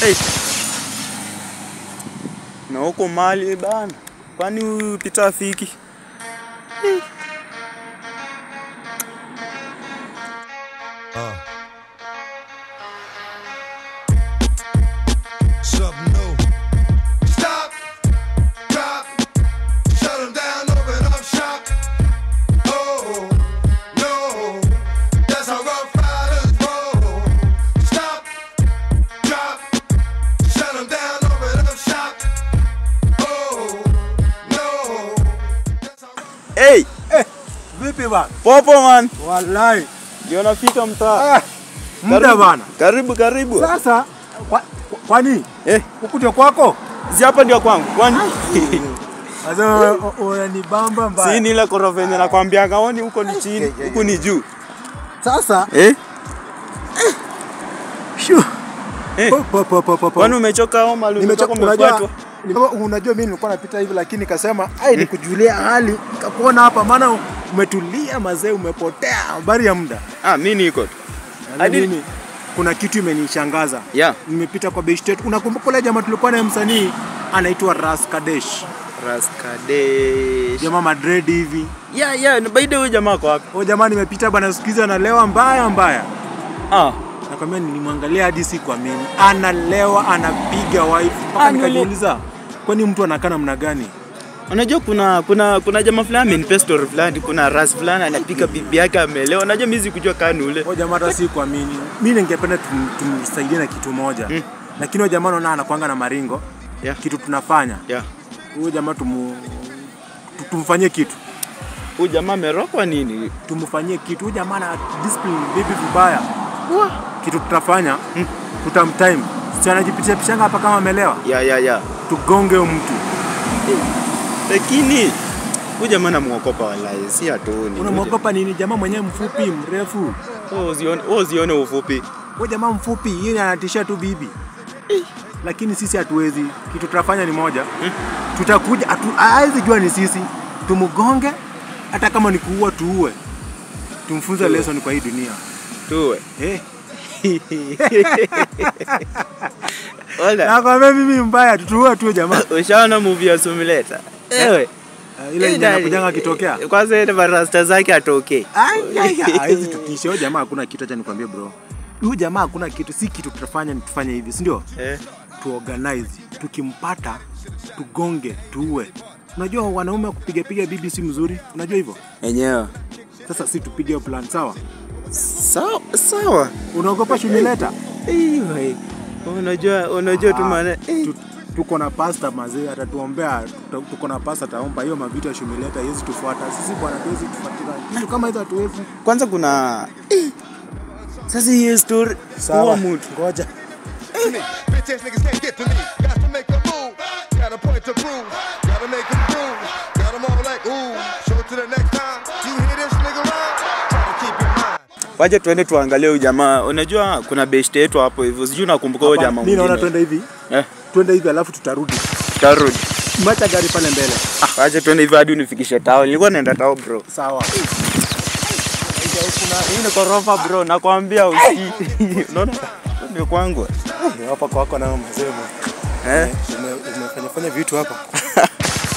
Hey. Na huko mali bana, kwani huyu Peter afiki? Something new. Stop, drop, shut 'em down, open up shop. Oh, no, that's how rough riders roll. Stop, drop, shut 'em down, open up shop. Oh, no, that's how Hey, Vipi bana? popo man. Wallahi. Ndio nafika mtaa. Ah, muda Karibu, bana. Karibu karibu. Sasa kwa, kwa- kwani Eh, huku ndio kwako? si hapa ndio kwangu. Kwani? Sasa unanibamba Si mbaya. ni ile korofa yenye nakwambia kaoni huko ni chini, huku ni juu. Sasa Eh? shu. Eh. Po, po, po, po, po, po. Kwani umechoka au mali Nimechoka umetoka unajua umefuatwa? ni- unajua mimi nilikuwa napita hivi lakini nikasema ai nikujulia hali nikakuona hapa maana umetulia mazee umepotea habari ya muda. Ah, mimi niko tu. Yaani Hadi- mimi kuna kitu imenishangaza. Yeah. Nimepita kwa Beshtet. Unakumbuka ule jamaa tulikuwa naye msanii anaitwa Ras Kadesh. Raskadesh. Jamaa Madrid hivi. Yeah, yeah, na by the way jamaa kwa wapi? Huyo jamaa nimepita bana siku hizi analewa mbaya mbaya. Ah, Nakwambia nilimwangalia hadi sikuamini. Analewa, anapiga wife. Mpaka Ah, ni ule- nikajiuliza kwani mtu anakaa namna gani? unajua kuna kuna kuna jamaa fulani amenipa story fulani, kuna ras fulani anapika bibi yake amelewa. Unajua mimi sikujua kani ule. Huyo jamaa hata sikuamini. Mimi ningependa tum- tumsaidie na kitu moja. Mm. Lakini huyo jamaa naona anakuanga na maringo. Yeah. Kitu tunafanya. Yeah. Huyo jamaa tumu tu- tumfanyie kitu. Huyu jamaa amerokwa nini? tumfanyie kitu. Huyu jamaa ana discipline bibi vibaya. Kitu tutafanya Mm. tutamtime. Si anajipitisha pishanga hapa kama amelewa. Ya ya ya. Tugonge huyo mtu. Lakini huyu jamaa namuokopa wallahi, si atoni. Unamwogopa nini? Jamaa mwenyewe mfupi mrefu. Wewe usione, wewe usione ufupi. Huyo jamaa mfupi, yeye anatisha tu bibi. Lakini sisi hatuwezi. Kitu tutafanya ni moja. Tutakuja hatu- hawezi jua ni sisi. Tumgonge hata kama ni kuua tuue. Tumfunze Tuue. lesson kwa hii dunia. Tuwe. Eh. Wala. Nakwambia mimi mbaya tutuue tu jamaa. Ushaona movie ya Simulator? Ewe. Ah, Ile yenye anakujanga akitokea. Kwanza ile barasta zake atoke. Ai, ai, ai, hawezi tutisha. Huyo jamaa hakuna kitu, acha nikwambie bro. Huyu jamaa hakuna kitu, si kitu tutafanya ni tufanye hivi, si ndio? Eh. Tuorganize, tukimpata tugonge, tuue. Unajua wanaume wa kupiga piga bibi si mzuri, unajua hivyo? Enyewe. Sasa si tupige hiyo plan, sawa? Sawa, sawa. Unaogopa shumileta? Ewe. Unajua, unajua tu maana. eh. Tu- Tuko na pasta mazee, atatuombea. tu- Tuko na pasta ataomba hiyo mavitu ya shumileta haiwezi tufuata sisi, bwana, tuwezi tufuatilia kitu kama hizo, hatuwezi. Kwanza kuna eh. Sasa hii story Sawa, huwa mtu. ngoja. Bitch ass niggas can't get to me. Got to make a move. Got a point to prove. Gotta make them prove. Got them all like, ooh. Show to the next time. You hear this nigga rhyme? Try to keep your mind. Waje tuende tuangalie huyu jamaa. Unajua kuna best yetu hapo hivyo. Sijui nakumbuka huyo jamaa Mimi naona mwingine. twende hivi, Eh, twende hivi alafu tutarudi. tarudi. Macha gari pale mbele. Ah, waje tuende hivyo hadi unifikishe tao. Nilikuwa naenda tao bro. Sawa. Hii ni korofa bro, nakwambia usikii. Unaona? Ndio kwangu. Hapa kwako na mzee. Eh? Umefanya fanya vitu hapa.